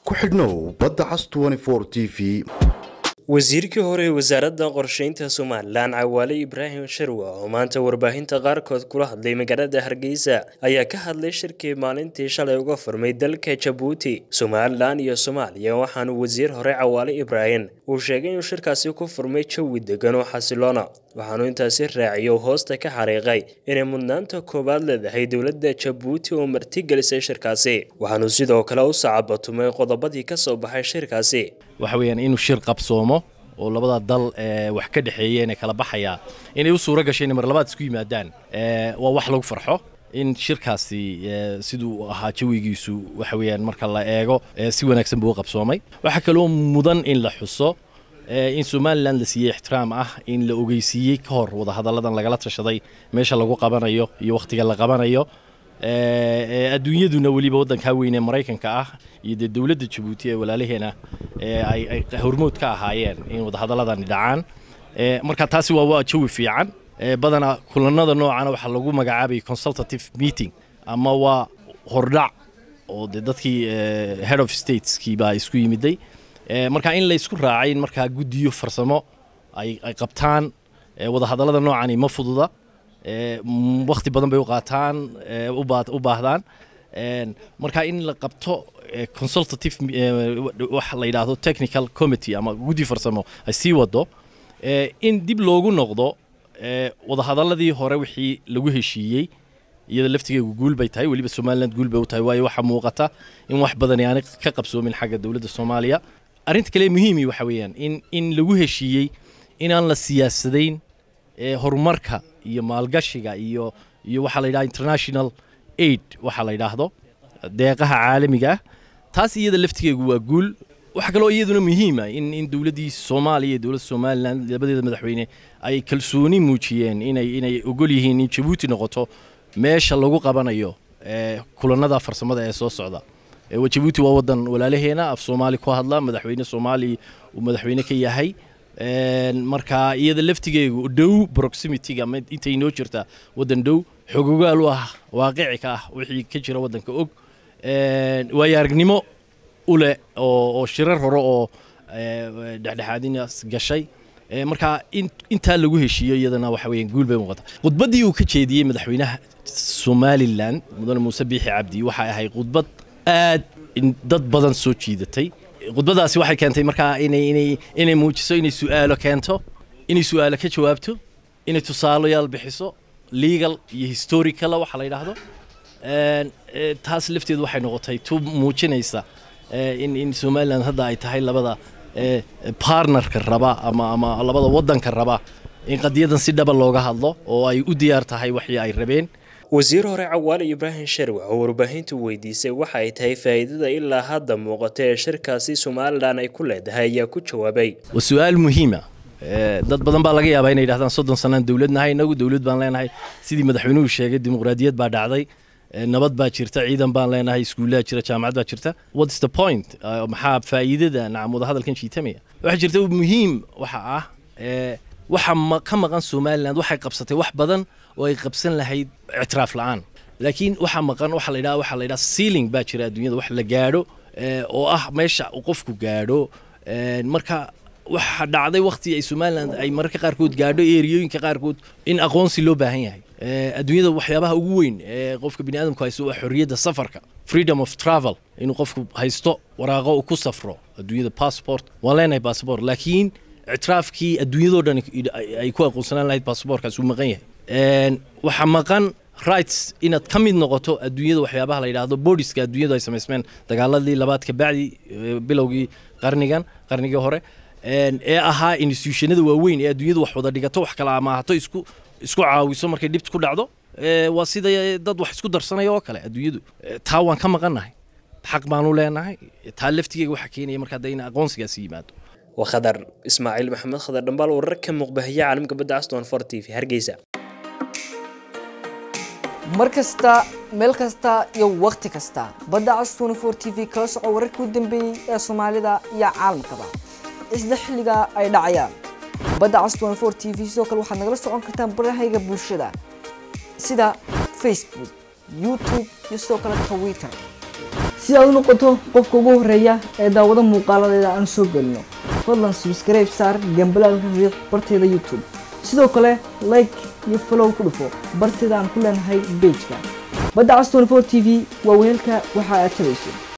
ku xidhnow badda cas t v wasiirkii hore ee wasaaradda qorsheynta somalilan cawaale ibraahim sharwa oo maanta warbaahinta qaarkood kula hadlay magaalada hargeysa ayaa ka hadlay shirkii maalintii shalay uga furmay dalka jabuuti somalilan iyo soomaaliya waxaanu wasiir hore cawaale ibraahim uu sheegay inuu shirkaasi ku furmay jawi degan oo xasiloona waxaanu intaasi raaciyo hoosta ka xariiqay inay mudnaanta koowaad leedahay dowladda jabuuti oo martigelisay shirkaasi waxaanu sidoo kale u sacabatumay qodobadii ka soo baxay shirkaasi waxa weeyaan inuu shir qabsoomo oo labada dal wax ka dhexeeyeen ee kala baxaya inay u suuro gashay inay mar labaad isku yimaadaan waa wax lagu farxo in shirkaasi siduu ahaa jawigiisu waxa weeyaan marka la eego si wanaagsan buu u qabsoomay waxaa kaloo mudan in la xuso in somalilan la siiyey ixtiraam ah in la ogeysiiyey ka hor wadahadalladan lagala tashaday meesha lagu qabanayo iyo wakhtiga la qabanayo adduunyaduna weliba waddankaa weynee maraykanka ah iyo dee dowladda jabuuti ee walaalaheena ay hormood ka ahaayeen in wadahadaladani dhacaan marka taasi waa jawi fiican badanaa kulanada noocana waxaa lagu magacaabay consultative meeting ama waa hordhac oo de dadkii head of stateski baa isku yimiday marka in laysku raacay in markaa guddiyo farsamo ay qabtaan wadahadallada noocani ma fududa wakhti badan bay u qaataan u baahdaan marka in la qabto consultative wax la yidhaahdo technical committee ama guddi farsamo ay sii wado in dib loogu noqdo wadahadalladii hore wixii lagu heshiiyey iyada laftigeegu guul bay tahay weliba somaliland guul bay u tahay waayo waxaa muuqata in wax badan aanay ka qabsoomin xagga dowladda soomaaliya arrinta kale muhiimi waxa weeyaan in in lagu heshiiyey inaan la siyaasadayn horumarka iyo maalgashiga iyo iyo waxaa la yidhaha international aid waxaa la yidhaahdo deeqaha caalamiga ah taas iyada laftigeegu waa guul waxaa kaloo iyaduna muhiima in in dowladdii soomaaliya iyo dowladda somalilan labadeeda madaxweyne ay kalsooni muujiyeen inay inay ogol yihiin in jabuuti noqoto meesha lagu qabanayo kulanada farsamada ee soo socda jabuuti waa wadan walaalaheena af soomaali ku hadla madaxweyne soomaali uu madaxweyne ka yahay marka iyada laftigeegu dhow proximityga intay inoo jirtaa wadan dhow xogogaal u ah waaqici ka ah wixii ka jira wadanka og waayo aragnimo u leh oo shirar hore oo dhexdhexaadinaas gashay marka intaa lagu heshiiyo iyadana waxa weeyaan guul bay muuqata khudbaddii uu ka jeediyey madaxweynaha somalilan mudane muuse biixi cabdi waxay ahayd khudbad aad dad badan soo jiidatay khudbadaasi waxay keentay markaa inay inay inay muujiso inay su'aalo keento inay su'aalo ka jawaabto inay tusaalayaal bixiso legal iyo historicala waxa la yidhaahdo taas lafteedu waxay noqotay tu muujinaysa in in somaliland hadda ay tahay labada partnerka raba ama ama labada waddanka raba in qadiyadan si dhaba looga hadlo oo ay u diyaar tahay waxii ay rabeen wasiir hore cawaale ibraahim sharwa oo warbaahintu weydiisay waxa ay tahay faa'iidada ilaa hadda muuqata ee shirkaasi somalilan ay ku leedahay ayaa ku jawaabay waa su-aal muhiima dad badan baa laga yaabaa inay yidhahdaan soddon sanaan dowlad nahay inagu dowlad baan leenahay sidii madaxweynuhu sheegay dimuqraadiyad baa dhacday nabad baa jirta ciidan baan leenahay iskuullaa jira jaamacad baa jirta what's the point maxaa faa'iidada nacam wadahadalkan jiitamaya waxaa jirta muhiim waxa ah waxa ka maqan somaliland waxay qabsatay wax badan oo ay qabsan lahayd ictiraaf la'aan laakiin waxa maqan waxa la yidhaha waxa la yidhaha sealing baa jira adduunyada wax la gaadho oo ah meesha uu qofku gaadho marka waxa dhacday waqti ay somaliland ay mararka qaarkood gaadho eriyooyinka qaarkood in aqoonsi loo baahan yahay adduunyada waxyaabaha ugu weyn ee qofka bini aadamku haysto waa xorriyadda safarka freedom of travel inuu qofku haysto waraaqo uu ku safro adduunyada passport waan leenahay passport laakiin ictiraafkii adduunyadoo dhan ay ku aqoonsanaan lahayd basaboorkaas uu maqan yahay waxaa maqan rights inaad ka mid noqoto adduunyada waxyaabaha la yidhaahdo boodiska adduunyadu ay samaysmeen dagaaladii labaad ka bacdi bilowgii qarnigan qarnigii hore ee ahaa institutionada waaweyn ee adduunyadu wax wada dhigato wax kala amaahato isku isku caawiso markay dhibta ku dhacdo waa sida dad wax isku darsanaya oo kale adduunyadu taa waan ka maqannahay xaq baanu leenahay taa laftigeega waxaa keenaya markaa de in aqoonsigaasi yimaado وخضر إسماعيل محمد خضر دنبال ورك مقبهية عالم قبل عستون فورتي في هرقيسة mar kasta meel kasta iyo wakhti kasta badda cas 24 t v kala soco wararkii u dambeeyey ee soomaalida iyo caalamkaba isla xilliga ay dhacayaan badda cas 24 t v sidoo kale waxaad nagala socon kartaan barahayga bulshada sida facebook youtube iyo sidoo kale twitter si aad u noqoto qofka ugu horeeya ee daawado muuqaaladeeda aan soo gelino fadlan subscribe saar gambalaalka riiq barteeda youtube sidoo kale like iyo follow ku dhufo barteeda aan ku leenahay bejka badda cas 24 t v waa weelka waxa aad tabayso